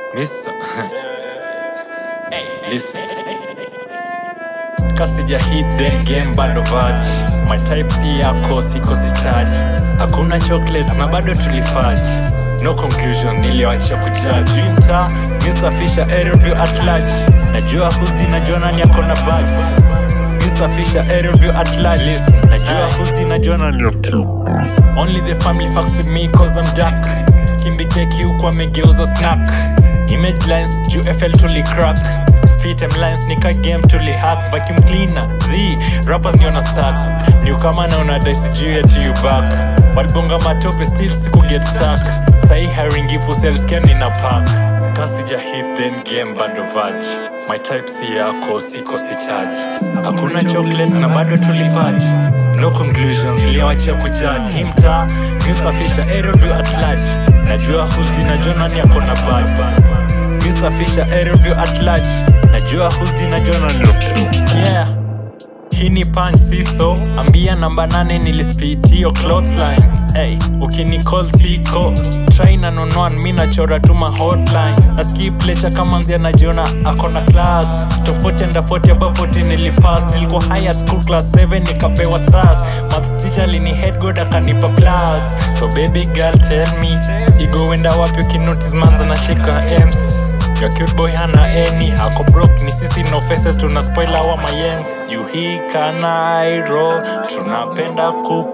Mister. Listen. Kasija hit then game bado vaj My type C yako siko si charge Hakuna chocolates na bado tulifaj No conclusion niliwacha kujudge Winter, nisafisha aerobio at large Najua husdi najua nani ako na badge Nisafisha aerobio at large Najua husdi najua nani ako Only the family fucks with me cause I'm dark Skimbi keki huku amegeuza snack Image lines juu FL tuli crack Spit em lines nika game tuli hack Vacuum cleaner, Z, rappers ni ona sack New kama na una dice juu ya you back Walibonga matope still siku get stuck Sahi hiring ipo sales scan ina pack Kasija hit then game bado vaj My type C yako siko si charge Hakuna chocolates na bado tulifaj No conclusions liawacha kujudge Himta, nisafisha aerobio at large Najua husdi najua nani ako na bad Nisafisha aerobio at large Najua husdi najua nani Yeah hii ni punch siso ambia namba nane nilispit hiyo clothline hey, ukinicall siko try na nonwan mi nachora tu ma hotline naskip lecha kama mzee anajiona akona class tofauti enda 40 above 40 nilipass nilikuwa higher school class 7 nikapewa sas maths teacher lini head god akanipa plus so baby girl tell me igowenda wapi ukinotice manza nashika ems Your cute boy hana any ako broke ni sisi no faces tuna spoil our mayens yuhika nairo tunapenda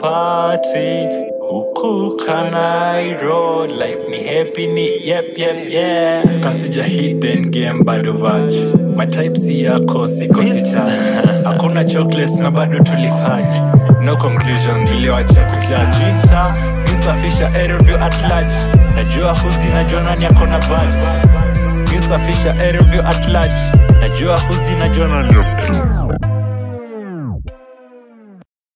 kupati huku kanairo life ni happy ni yep yep yeah kasija hit then game bado vaj my type C yako siko si charge hakuna chocolates na bado tulifaj no conclusion niliwacha kujudge Winter, nisafisha aerobio at large najua husdi najua nani akona badge nisafisha aerobio at large najua husdi najua nani